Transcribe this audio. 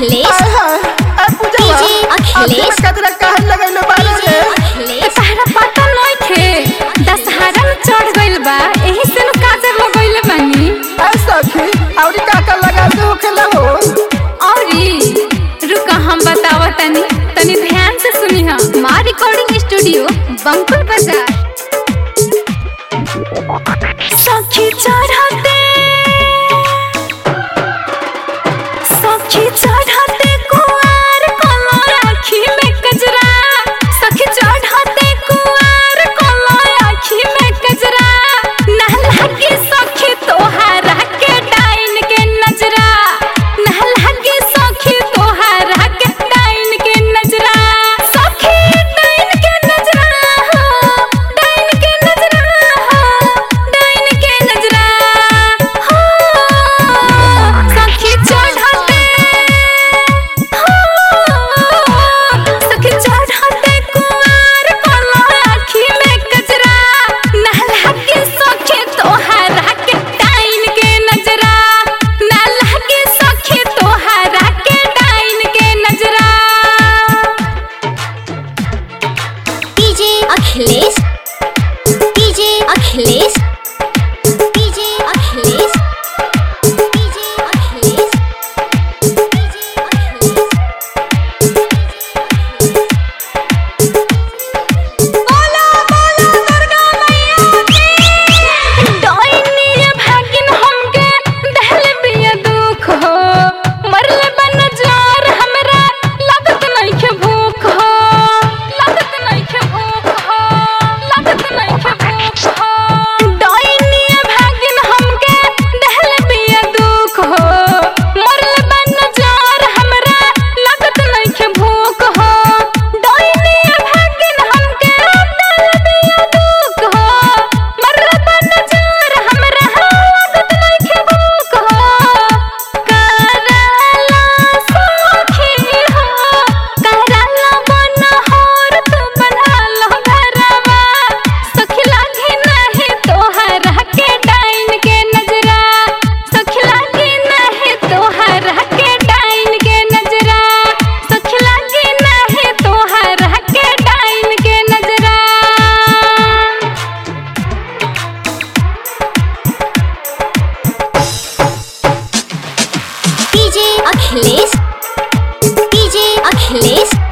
अखिलेश हाय हाय ए पूजा डीजे अखिलेश। कतरा काहे लगैले बारे रे अखिलेश तहरा पता नइखे दशहरा में चढ़ गइल बा एही से नु काजर लगइले बानी ए सखी औरी का का लगा दे होखेला हो औरी रुका हम बतावा तनी तनी ध्यान से सुनी हा मां रिकॉर्डिंग स्टूडियो बंकुल बाजार सखी चढ़ते सखी चढ़ते कुआर कलो आखी में कजरा सखी चढ़ते कुआर कलो आखी में कजरा ना लागे सखी तोहारा के डाइन के नजरा ना लागे सखी तोहारा के डाइन के नजरा सखी डाइन के नजरा हो डाइन के नजरा हो डाइन के नजरा हो सखी चढ़ते सखी चढ़ते कुआर कलो आखी में कजरा नहला के सखी तोहारा के डाइन के नजरा नहला के सखी तोहारा के डाइन के नजरा DJ Akhilesh DJ Akhilesh DJ Akhilesh DJ Akhilesh DJ Akhilesh बोला बोला दुर्गा मैया की डाइनी भागिन हमके दहल बिया दुख हो मरले बन जार हमरा लागत नइखे भूख हो लागत नइखे भूख हो लागत नइखे भूख हो डाइनी भागिन हमके दहल बिया दुख हो मरले बन जार हमरा लागत नइखे भूख हो डाइनी भागिन हमके दहल बिया दुख हो मरले बन जार हमरा लागत नइखे भूख हो कराला सखी हो कराला बन होर तू बनालो घरवा सखी लागे नाही तोहरा के डाइन के नजरा सखी लागे नाही तोहरा के डाइन के नजरा सखी लागे नाही तोहरा के डाइन के नजरा डीजे अखिलेश डीजे अखिलेश